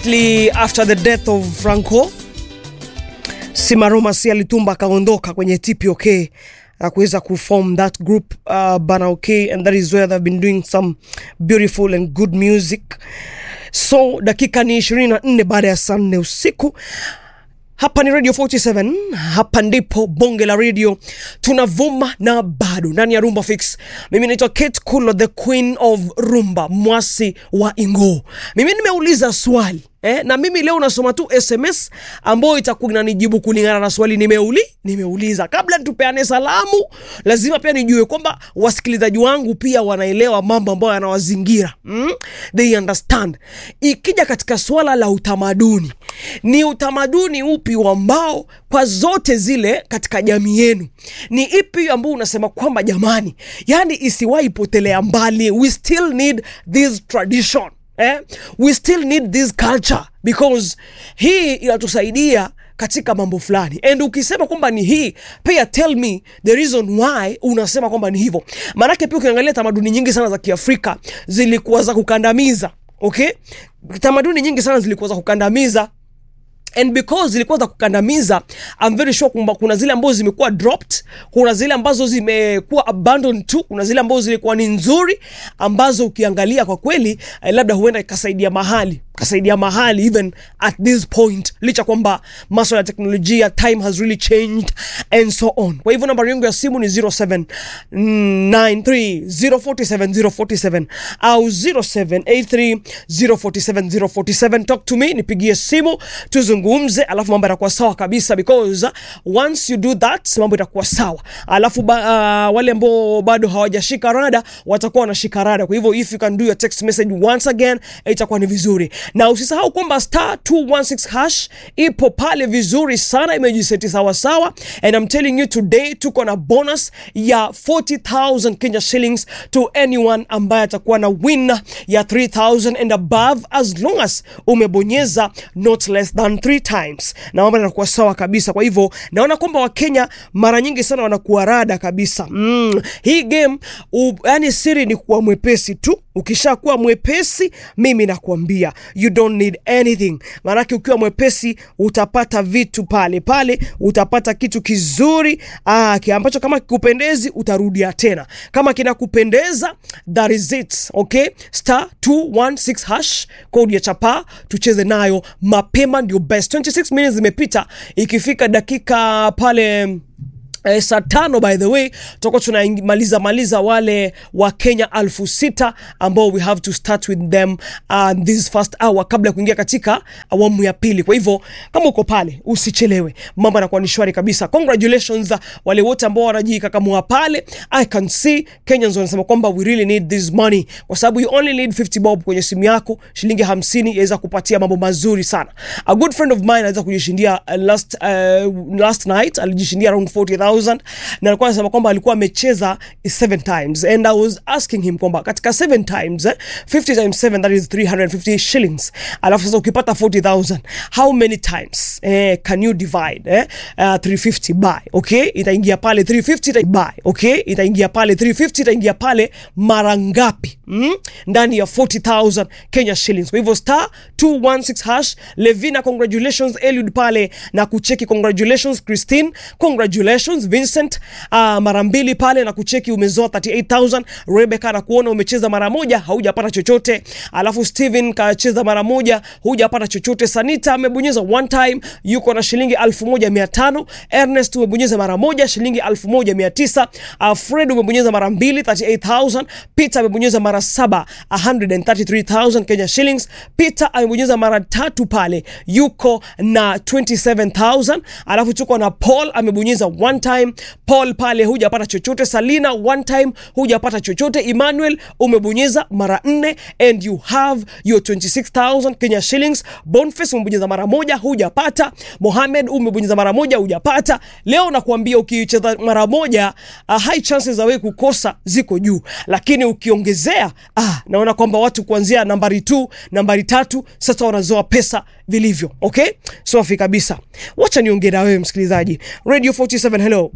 immediately after the death of Franco Simaroma si alitumba akaondoka kwenye TPOK na kuweza kuform that group uh, Bana OK and that is where they've been doing some beautiful and good music. So dakika ni 24 baada ya saa nne usiku hapa ni Radio 47, hapa ndipo bonge la radio tunavuma na bado ndani ya Rumba Fix. Mimi naitwa Kate Kulo, the queen of rumba, mwasi wa Ingo. Mimi nimeuliza swali eh, na mimi leo nasoma tu SMS ambayo itakuwa inanijibu kulingana na swali nimeuli nimeuliza. Kabla tupeane salamu, lazima pia nijue kwamba wasikilizaji wangu pia wanaelewa mambo ambayo yanawazingira mm? They understand. Ikija katika swala la utamaduni, ni utamaduni upi ambao kwa zote zile katika jamii yenu ni ipi ambao unasema kwamba jamani, yani isiwahi potelea mbali, we still need this tradition eh? we still need this culture because hii inatusaidia katika mambo fulani and ukisema kwamba ni hii pia tell me the reason why unasema kwamba ni hivyo maanake pia ukiangalia tamaduni nyingi sana za kiafrika zilikuwa za kukandamiza okay tamaduni nyingi sana zilikuwa za kukandamiza and because zilikuwa za kukandamiza I'm very sure kwamba kuna zile ambazo zimekuwa dropped kuna zile ambazo zimekuwa abandoned tu kuna zile ambazo zilikuwa ni nzuri ambazo ukiangalia kwa kweli eh, labda huenda ikasaidia mahali kasaidia mahali even at this point licha kwamba maswala ya teknolojia time has really changed and so on kwa hivyo nambari yangu ya simu ni 0793047047 au 0783047047 talk to me nipigie simu tuzungumze alafu mambo yatakuwa sawa kabisa because once you do that mambo itakuwa sawa alafu ba, uh, wale ambao bado hawajashika rada watakuwa wanashika rada kwa hivyo if you can do your text message once again itakuwa ni vizuri na usisahau kwamba star 216 hash ipo pale vizuri sana imejiseti sawasawa and I'm telling you today tuko na bonus ya 40000 Kenya shillings to anyone ambaye atakuwa na win ya 3000 and above as long as umebonyeza not less than 3 times na mambo yanakuwa sawa kabisa kwa hivyo naona kwamba wakenya mara nyingi sana wanakuwa rada kabisa mm. hii game u, yani siri ni kuwa mwepesi tu ukishakuwa mwepesi mimi nakwambia you don't need anything maanake ukiwa mwepesi utapata vitu pale pale utapata kitu kizuri aa, ki- ambacho kama kikupendezi utarudia tena kama kinakupendeza that is it okay star 216 hash kodi ya chapa tucheze nayo mapema ndio best 26 minutes zimepita ikifika dakika pale Eh, saa tano by the way tutakuwa tunamaliza maliza wale wa kenya alfu sita ambao we have to start with them uh, this first hour kabla ya kuingia katika awamu ya pili kwa hivyo kama uko pale usichelewe mambo yanakuwa ni shwari kabisa congratulations uh, wale wote ambao wanajikakamua pale i can see kenyans wanasema kwamba we really need this money kwa sababu you only need 50 bob kwenye simu yako shilingi 50 yaweza kupatia mambo mazuri sana a good friend of mine aliweza kujishindia uh, last, uh, last night alijishindia around 40000 na alikuwa anasema kwamba alikuwa amecheza 7 times and i was asking him kwamba katika 7 times eh, 50 times 7 that is 350 shillings alafu sasa ukipata 40000 how many times eh, can you divide eh, uh, 350 by okay itaingia pale 350 ita by okay itaingia pale 350 itaingia pale mara ngapi mm? ndani ya 40000 Kenya shillings kwa hivyo star 216 hash Levina congratulations Eliud pale na kucheki congratulations Christine congratulations Vincent uh, mara mbili pale na kucheki umezoa 38000 Rebecca na kuona umecheza mara moja haujapata chochote alafu Steven kacheza mara moja hujapata chochote Sanita amebonyeza one time yuko na shilingi 1500 Ernest umebonyeza mara moja shilingi 1900 uh, Fred umebonyeza mara mbili 38000 Peter amebonyeza mara saba 133000 Kenya shillings Peter amebonyeza mara tatu pale yuko na 27000 alafu tuko na Paul amebonyeza one time Paul pale hujapata chochote Salina one time hujapata chochote Emmanuel umebonyeza mara nne and you have your 26000 Kenya shillings Boniface umebonyeza mara moja hujapata Mohamed umebonyeza mara moja hujapata leo nakuambia ukicheza mara moja uh, high chances za wewe kukosa ziko juu lakini ukiongezea ah, naona kwamba watu kuanzia nambari 2 nambari tatu sasa wanazoa pesa vilivyo okay safi kabisa wacha niongee na wewe msikilizaji radio 47 hello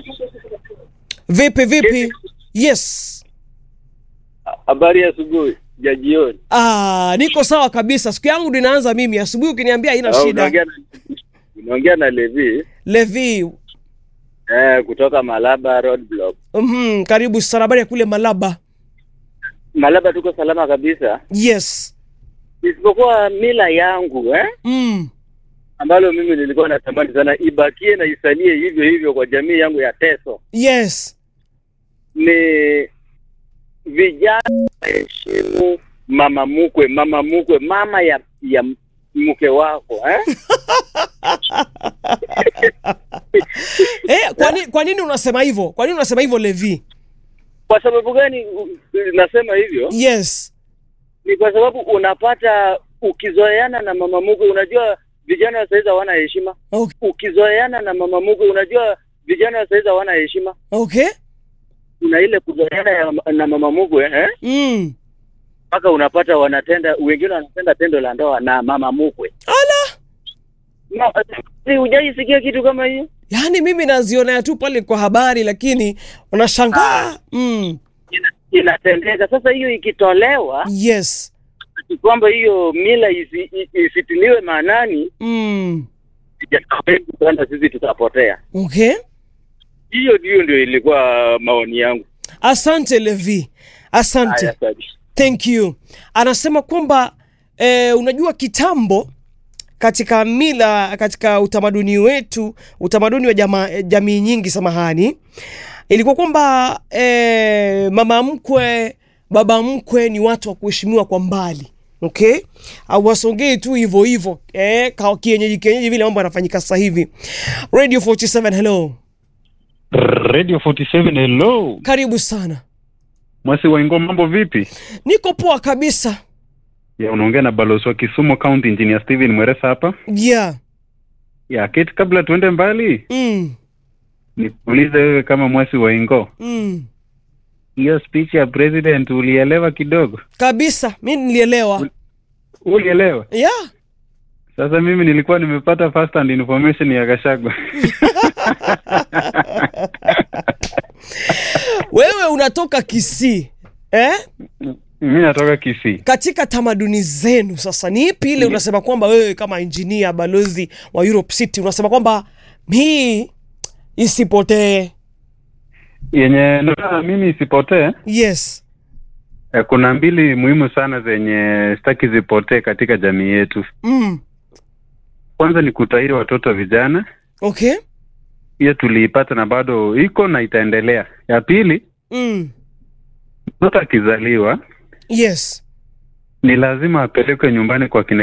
vipi vipi yes Habari ya asubuhi. ya jioni. Ah, niko sawa kabisa. Siku yangu ndio inaanza mimi asubuhi, ukiniambia haina Ah, shida. Unaongea na unaongea na Levi Levi, eh, kutoka Malaba Roadblock. mhm, karibu sana. Habari ya kule Malaba? Malaba tuko salama kabisa, Yes. isipokuwa mila yangu eh, Mm. ambalo mimi nilikuwa natamani sana ibakie na isalie hivyo hivyo kwa jamii yangu ya Teso Yes. ni vijana heshimu mama mkwe, mama mkwe, mama ya ya mke wako eh? Eh, kwa nini kwa nini unasema hivyo? Kwa nini unasema hivyo Levi? Kwa sababu gani u- nasema hivyo? Yes. Ni kwa sababu unapata ukizoeana na mama mkwe, unajua vijana wa saizi hawana heshima. Okay. Ukizoeana na mama mkwe, unajua vijana wa saizi hawana heshima. Okay. Kuna ile kuzoeana ya- na mama mkwe eh? Mm. mpaka unapata wanatenda, wengine wanatenda tendo la ndoa na mama mkwe. Ala. No, si hujaisikia kitu kama hiyo? Yaani mimi nazionea tu pale kwa habari lakini unashangaa. Mm. Ina- Inatendeka. Sasa hiyo ikitolewa, Yes. ati kwamba hiyo mila isi, i- isitiliwe maanani, Mm. vijana wengi sana sisi tutapotea. Okay. Hiyo ndio ndio ilikuwa maoni yangu. Asante Levi. Asante. Haya, sawa. Thank you. Anasema kwamba eh, unajua kitambo katika mila katika utamaduni wetu utamaduni wa jama, jamii nyingi samahani ilikuwa kwamba eh, mama mkwe baba mkwe ni watu wa kuheshimiwa kwa mbali okay awasongei tu hivyo hivyo eh, ka- kienyeji kienyeji vile mambo yanafanyika sasa hivi radio 47 hello Radio 47 hello. karibu sana Mwasi Waingo, mambo vipi? niko poa kabisa Ya, unaongea na balozi wa Kisumu County Engineer Steven Mweresa hapa. yeah Ya, Kate, kabla tuende mbali, mm, nikuulize wewe kama Mwasi Waingo, mm. hiyo speech ya president ulielewa kidogo? kabisa mi nilielewa Ulielewa? yeah Sasa mimi nilikuwa nimepata first hand information ya Gachagua. wewe unatoka Kisii eh? mimi natoka Kisii. katika tamaduni zenu sasa ni ipi ile unasema kwamba wewe kama injinia balozi wa Europe City unasema kwamba hii isipotee Yenye nataka mimi isipotee, yes eh, kuna mbili muhimu sana zenye sitaki zipotee katika jamii yetu. mm. Kwanza ni kutahiri watoto vijana, okay hiyo tuliipata na bado iko na itaendelea. Ya pili, mm. mtoto akizaliwa yes ni lazima apelekwe nyumbani kwa kina